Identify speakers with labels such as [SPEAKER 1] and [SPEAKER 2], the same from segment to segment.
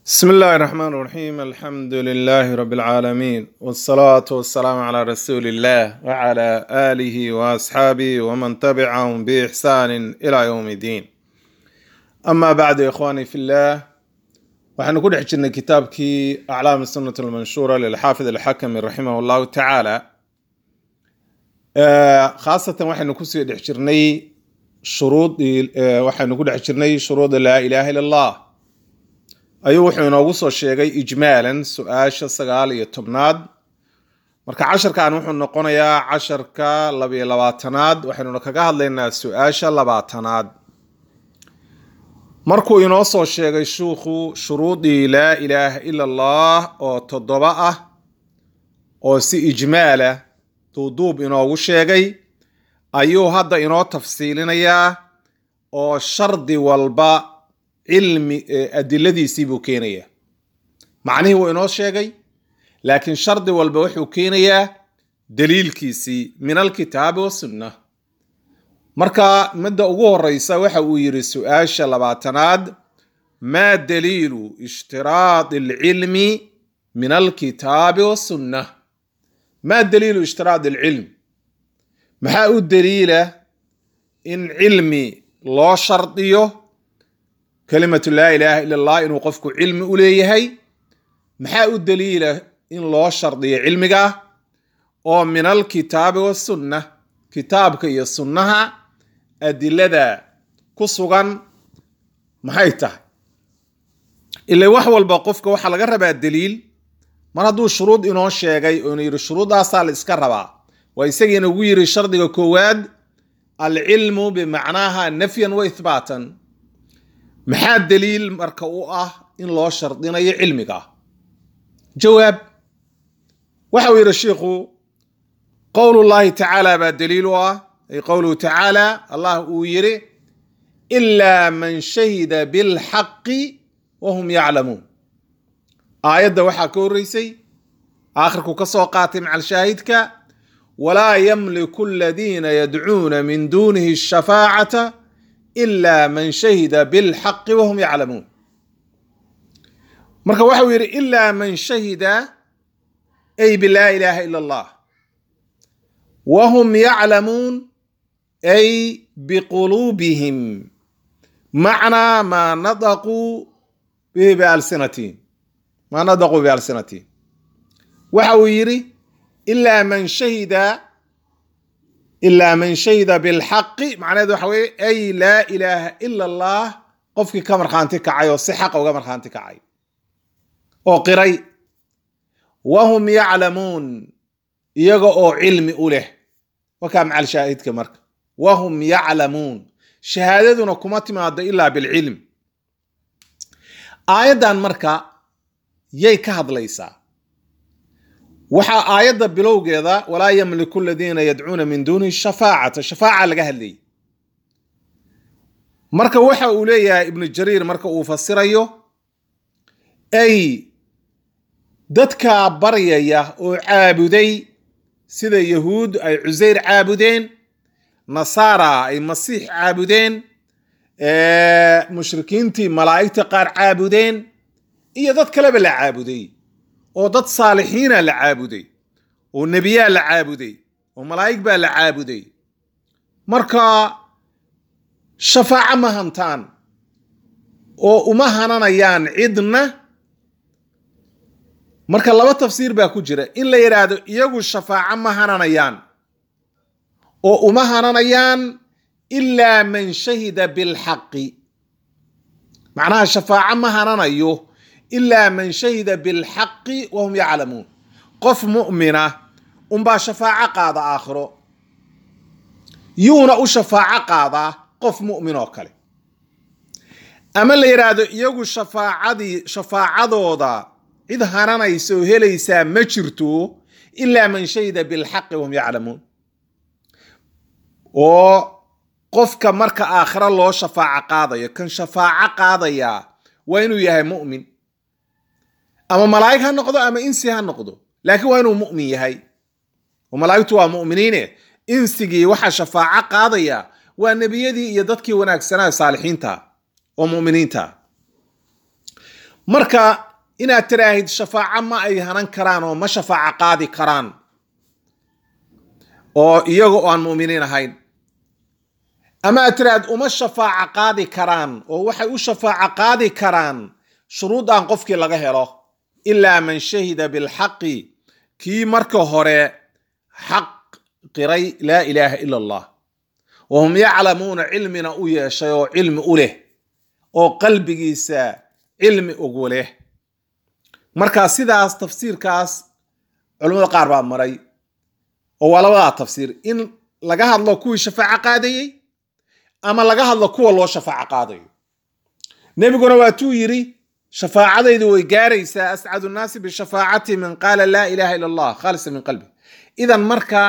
[SPEAKER 1] بسم الله الرحمن الرحيم الحمد لله رب العالمين والصلاة والسلام على رسول الله وعلى آله وأصحابه ومن تبعهم بإحسان إلى يوم الدين أما بعد يا إخواني في الله waxaynu ku dhex jirnay kitaabkii aclaam sunnat almanshuura lilxaafid alxakami raximah allahu tacaala khaasatan waxaynu kusii dhex jirnay shuruudii waxaynu ku dhex jirnay shuruuda laa ilaha illa allah ayuu wuxuu inoogu soo sheegay ijmaalan su-aasha sagaal iyo tobnaad marka casharkan wuxuu noqonayaa casharka labiyo labaatanaad waxaynuna kaga hadlaynaa su-aasha labaatanaad markuu inoo soo sheegay shuukhu shuruudii laa ilaaha ila allah oo toddoba ah oo si ijmaala duuduub inoogu sheegay ayuu hadda inoo tafsiilinayaa oo shardi walba cilmi adiladiisii buu keenayaa macnihii wuu inoo sheegay laakiin shardi walba wuxuu keenayaa daliilkiisii min alkitaabi wasunna marka midda ugu horeysa waxa uu yidhi su-aasha labaatanaad maa daliilu ishtiraadi alcilmi min alkitaabi wasunna maa daliilu ishtiraadi alcilm maxaa u daliila in cilmi loo shardiyo kalimatu laa ilaaha ila allah inuu qofku cilmi u leeyahay maxaa u daliila in loo shardiyo cilmiga oo min alkitaabi wasunna kitaabka iyo sunnaha adilada ku sugan maxay tahay ila wax walba qofka waxaa laga rabaa daliil mar hadduu shuruud inoo sheegay oonu yidhi shuruuddaasaa la iska rabaa waa isagiina ugu yidhi shardiga koowaad alcilmu bimacnaaha nafyan wa ithbaatan maxaa daliil marka u ah in loo shardinayo cilmiga jawaab waxa uu yidhi shiikhu qowl llahi tacaala baa daliil u ah ay qowluhu tacaala allah uu yidhi ilaa man shahida bilxaqi wahum yaclamuun aayadda waxaa ka horreysay aakhirku ka soo qaatay macal shaahidka walaa yamliku aladiina yadcuuna min duunihi shafaacata ila man shahida bilxaqi wahum yaclamuun marka waxau yidhi ilaa man shahida ay bilaa ilaaha ila allah wahum yaclamuun ay biquluubihim macnaa maa nadaquu bihi bialsinatihim maa nadaquu bialsinatihim waxa uu yidhi ilaa man shahida ilaa man shahida bilxaqi macnaheed waxa weye ay laa ilaaha ila allah qofkii ka markhaanti kacay oo si xaqa uga markhaanti kacay oo qiray wahum yaclamuun iyaga oo cilmi u leh wakaa macal shaahidka marka wahum yaclamuun shahaadaduna kuma timaado ilaa bilcilm aayaddan marka yay ka hadlaysaa waxaa aayadda bilowgeeda walaa yamliku aladiina yadcuuna min duunihi shafaacata shafaaca laga hadlayay marka waxa uu leeyahay ibnu jariir marka uu fasirayo ay dadkaa baryaya oo caabuday sida yahuud ay cuseyr caabudeen nasaara ay masiix caabudeen mushrikiintii malaa'igta qaar caabudeen iyo dad kaleba la caabuday oo dad saalixiina la caabuday oo nebiyaa la caabuday oo malaa'ig baa la caabuday marka shafaaco ma hantaan oo uma hananayaan cidna marka laba tafsiir baa ku jira in la yidhaahdo iyagu shafaaco ma hananayaan oo uma hananayaan ilaa man shahida bilxaqi macnaha shafaaco ma hananayo ilaa man shahida bilxaqi wahum yaclamuun qof mu'mina unbaa shafaaco qaada aakhiro yuuna u shafaaco qaadaa qof mu'min oo kale ama la yidhaahdo iyagu shafaacadii shafaacadooda cid hananaysa oo helaysaa ma jirto ilaa man shahida bilxaqi wahum yaclamuun oo qofka marka aakhiro loo shafaaco qaadayo kan shafaaco qaadayaa waa inuu yahay mu'min ama malaa'ig ha noqdo ama insi ha noqdo laakiin waa inuu mu'min yahay oo malaa'igtu waa mu'miniine insigii waxaa shafaaco qaadaya waa nebiyadii iyo dadkii wanaagsanaa saalixiinta oo mu'miniinta marka inaad tiraahid shafaaco ma ay hanan karaan oo ma shafaaco qaadi karaan oo iyaga oo aan mu'miniin ahayn ama aad tiraahid uma shafaaco qaadi karaan oo waxay u shafaaco qaadi karaan shuruudan qofkii laga helo ilaa man shahida bilxaqi kii marka hore xaq qiray laa ilaaha ila allah wahum yaclamuuna cilmina u yeeshay oo cilmi u leh oo qalbigiisa cilmi ugu leh marka sidaas tafsiirkaas culimmada qaar baa maray oo waa labadaa tafsiir in laga hadlo kuwii shafaaco qaadayey ama laga hadlo kuwa loo shafaaco qaadayo nebiguna waatuu yidhi shafaacadaydu way gaaraysaa ascadu nnaasi bishafaacati man qaala laa ilaha ila allah khaalisa min qalbi idan marka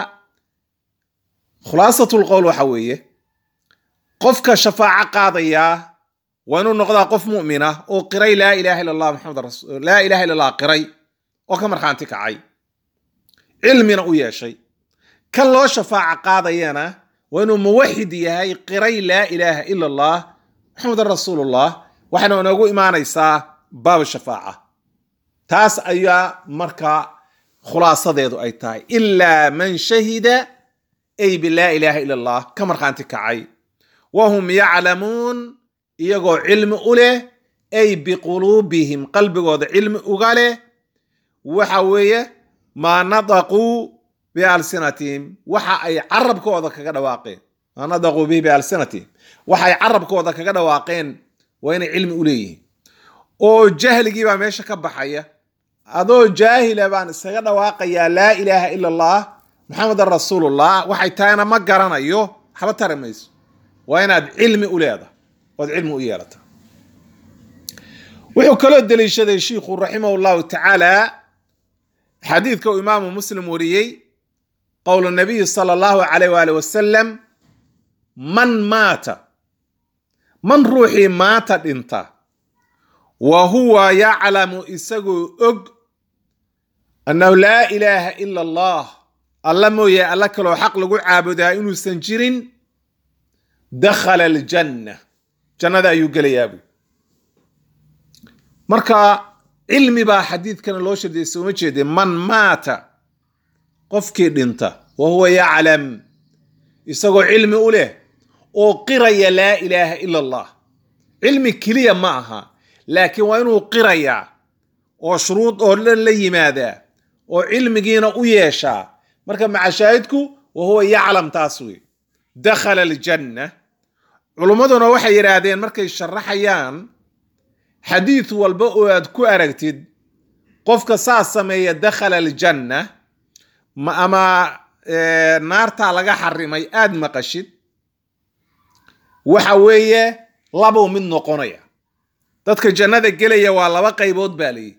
[SPEAKER 1] khulaasatu lqowl waxa weeye qofka shafaaco qaadayaa waa inuu noqdaa qof mu'mina oo qiray laa ilaha illa allah maxamed rasul laa ilaha illa allah qiray oo ka markhaanti kacay cilmina u yeeshay kan loo shafaaco qaadayana waa inuu muwaxid yahay qiray laa ilaaha ila allah maxamedan rasuulullah waxayna inoogu imaanaysaa baab shafaaca taas ayaa marka khulaasadeedu ay tahay ilaa man shahida ay bilaa ilaaha ila allah ka markhaanti kacay wahum yaclamuun iyagoo cilmi u leh ay biquluubihim qalbigooda cilmi uga leh waxa weeye maa nadaquu bialsinatihim waxa ay carabkooda kaga dhawaaqeen maa nadaquu bihi bialsinatihim waxa ay carabkooda kaga dhawaaqeen waa inay cilmi u leeyihiin oo jahligii baa meesha ka baxaya adoo jaahila baan iskaga dhawaaqayaa laa ilaaha ila allah maxamedan rasuulullah waxay tahayna ma garanayo waxba tari mayso waa inaad cilmi u leedahay ood cilmi u yeelata wuxuu kaloo deliishaday shiikhu raximah llahu tacaala xadiidka uu imaamu muslim wariyey qowl nabiyi sala allahu calayh waali wasalam man maata man ruuxii maata dhinta wa huwa yaclamu isagoo og annahu laa ilaaha ila allah alla mooye alla kaloo xaq lagu caabudaa inuusan jirin dakhala aljanna jannada ayuu gelayaa buy marka cilmi baa xadiidkana loo shardiyay sooma jeedee man maata qofkii dhinta wa huwa yaclam isagoo cilmi u leh oo qiraya laa ilaaha ila allah cilmi keliya ma aha laakiin waa inuu qirayaa oo shuruud oo dhan la yimaadaa oo cilmigiina u yeeshaa marka macashaahidku wa huwa yaclam taas wey dakhala aljanna culummaduna waxay yidhaahdeen markay sharaxayaan xadiid walba oo aad ku aragtid qofka saas sameeya dakhala aljanna ma ama naartaa laga xarimay aad maqashid waxa weeye labuu mid noqonaya dadka jannada gelaya waa laba qaybood baa leeyihi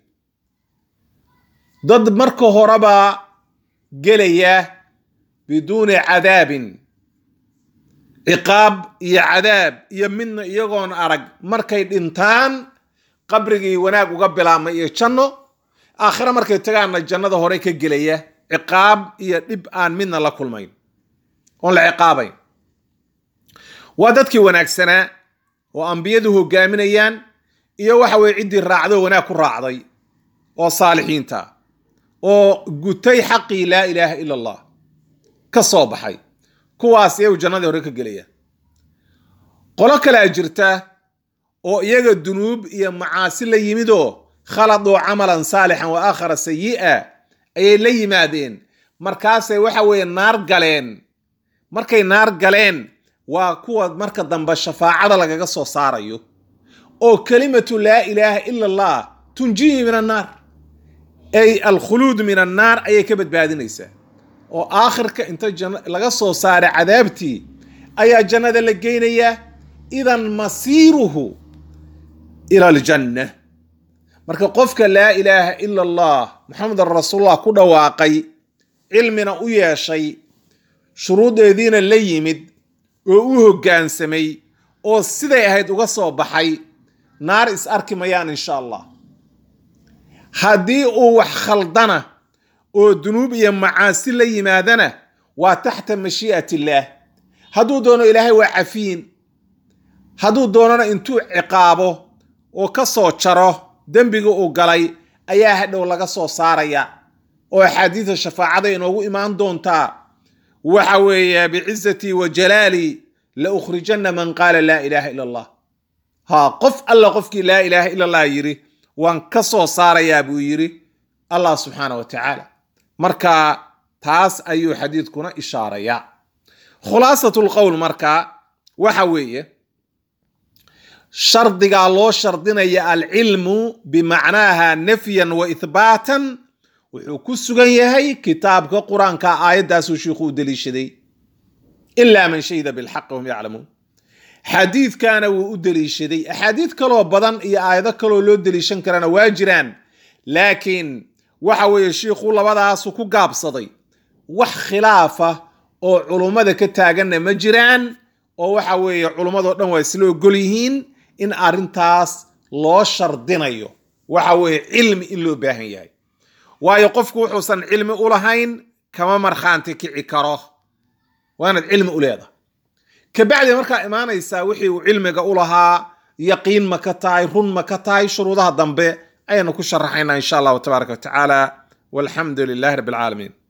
[SPEAKER 1] dad marka horeba gelaya biduuni cadaabin ciqaab iyo cadaab iyo midna iyagoon arag markay dhintaan qabrigii wanaag uga bilaabmay iyo janno aakhire markay tagaanna jannada hore ka gelaya ciqaab iyo dhib aan midna la kulmayn oon la ciqaabayn waa dadkii wanaagsanaa oo ambiyadu hogaaminayaan iyo waxa weye ciddii raacdo wanaag ku raacday oo saalixiinta oo gutay xaqii laa ilaaha ila allah ka soo baxay kuwaas iyagu jannadii hore ka gelaya qolo kalea jirta oo iyaga dunuub iyo macaasi la yimidoo khaladuu camalan saalixan wa aakhara sayi'a ayay la yimaadeen markaasay waxa weeye naar galeen markay naar galeen waa kuwa marka dambe shafaacada lagaga soo saarayo oo kelimatu laa ilaaha ila allah tunjihi min annaar ay alkhuluud min annaar ayay ka badbaadinaysaa oo aakhirka inta laga soo saaray cadaabtii ayaa jannada la geynayaa idan masiiruhu ila aljanna marka qofka laa ilaaha ila allah maxamedan rasuulullah ku dhawaaqay cilmina u yeeshay shuruudeediina la yimid oo u hoggaansamay oo siday ahayd uga soo baxay naar is arki mayaan insha allah haddii uu wax khaldana oo dunuub iyo macaasi la yimaadana waa taxta mashii'at illaah hadduu doono ilaahay waa cafiin hadduu doonana intuu ciqaabo oo ka soo jaro dembiga uu galay ayaa hadhow laga soo saaraya oo axaadiida shafaacada inoogu imaan doontaa waxa weeye bicizatii wa jalaali la ukhrijanna man qaala laa ilaaha ila allah ha qof alla qofkii laa ilaaha ila allah yidhi waan ka soo saarayaa buu yidhi allah subxaana wa tacaala marka taas ayuu xadiidkuna ishaarayaa khulaasat lqowl marka waxa weeye shardigaa loo shardinaya alcilmu bimacnaaha nafyan wa ithbaatan wuxuu ku sugan yahay kitaabka qur-aanka aayaddaasuu shiikhu u deliishaday ilaa man shahida bilxaqi wahum yaclamuun xadiidkana wuu u deliishaday axaadiid kaloo badan iyo aayado kaloo loo deliishan karana waa jiraan laakiin waxa weeye shiikhu labadaasu ku gaabsaday wax khilaafa oo culummada ka taaganna ma jiraan oo waxa weeye culummadoo dhan waa isla ogol yihiin in arrintaas loo shardinayo waxa weeye cilmi in loo baahan yahay waayo qofku wuxuusan cilmi u lahayn kama markhaanti kici karo waa inaad cilmi u leedahay kabacdi markaa imaanaysaa wixii uu cilmiga u lahaa yaqiin ma ka tahay run ma ka tahay shuruudaha dambe ayaynu ku sharaxaynaa insha allahu tabaaraka wa tacaala walxamdu lilahi rabbi alcaalamiin